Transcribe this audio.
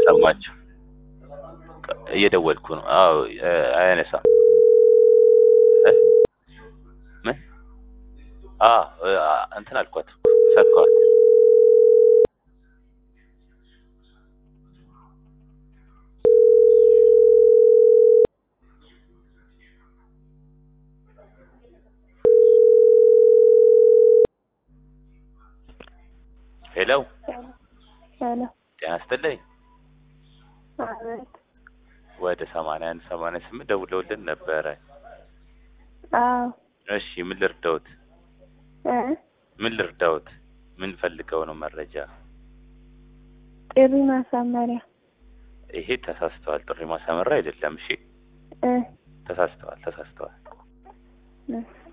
ሰማችሁ? እየደወልኩ ነው። አዎ እ፣ አያነሳም። እ? ምን? አዎ እ፣ እንትን አልኳት ሰጥኳት። ሄሎ ሄሎ ጤና ይስጥልኝ። አቤት። ወደ ሰማንያ አንድ ሰማንያ ስምንት ደውለውልን ነበረ። አዎ እሺ ምን ልርዳውት? እ ምን ልርዳውት? ምን ፈልገው ነው መረጃ? ጥሪ ማሳመሪያ ይሄ ተሳስተዋል። ጥሪ ማሳመሪያ አይደለም። እሺ እ ተሳስተዋል፣ ተሳስተዋል። እ